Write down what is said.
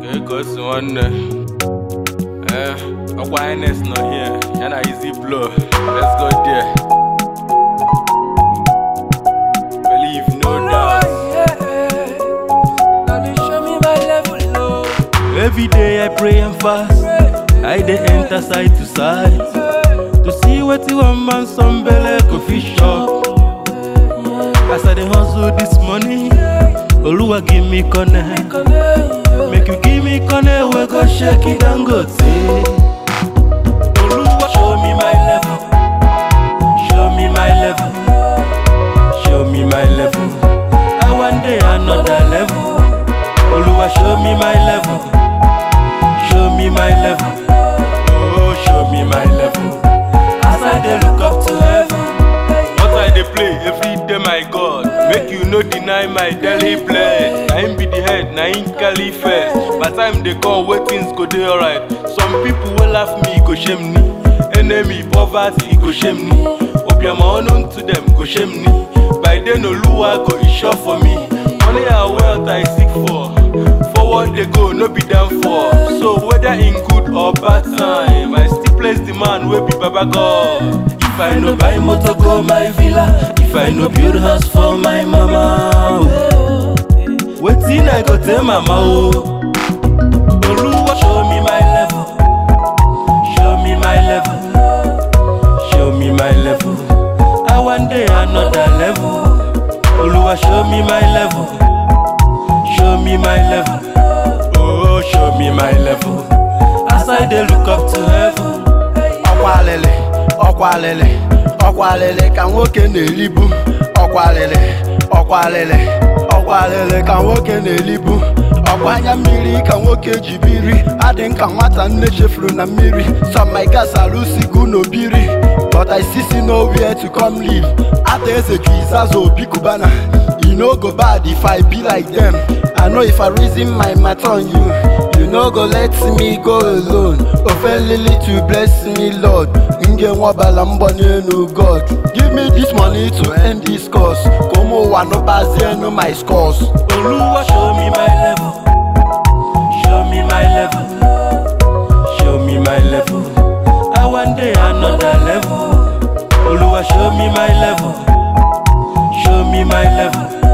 egosi nwanne eh ọkwa highness nọ here ya na easy blow let's go there believe no doubt Every day I pray and fast. I dey enter side to side to see wetin one man some belle go fit chop. As I dey hustle this money, Oluwa give me connect. Make you give me connect wey go shake it dangote. Oluwa show me my level, show me my level, show me my level. I wan dey another level. Oluwa show me my level, show me my level, oh show me my level. As I dey look up to heaven. What I dey play every day, my God. Make you no deny my daily bread. Na him be the head, na him carry first. By time they come, wey things go dey alright. Some people wey laugh me go shame me. Enemy, poverty go shame me. Obiama unknown to them go shame me. By then Oluwa go e sure for me. Money and wealth I seek for. Forward they go, no be down for. So whether in good or bad time, I still place the man wey be Baba God. If I no buy motor go my villa, if I no build house for my mama, oh. wetin I go tell mama oh. Oluwa show me my level, show me my level, show me my level. I wan dey another level. Oluwa show me my level, show me my level, oh show me my level. As I dey look up to heaven. ọkwa alịlị ọkwa alịlị ọkwa alịlị ka nwoke na-elibu ọkwa alịlị ọkwa alịlị ọkwa alịlị ka nwoke na-elibu ọkwa anya mmiri ka nwoke ji biri adị nka nwata nne chefuru na mmiri some my gas alụsigo n'obiri but i still see nowhere to come live ata eze ju izazo obi kubana e no go bad if i be like them i know if i reason my matter on you you no go let me go alone ofelili to bless me lord nge nwabala mbọ n'elu god give me this money to end this course ka ụmụ ụwa nụbazienu my scores Oluwa show me my level, show me my level, show me my level. I wan dey another level. Oluwa show me my level, show me my level,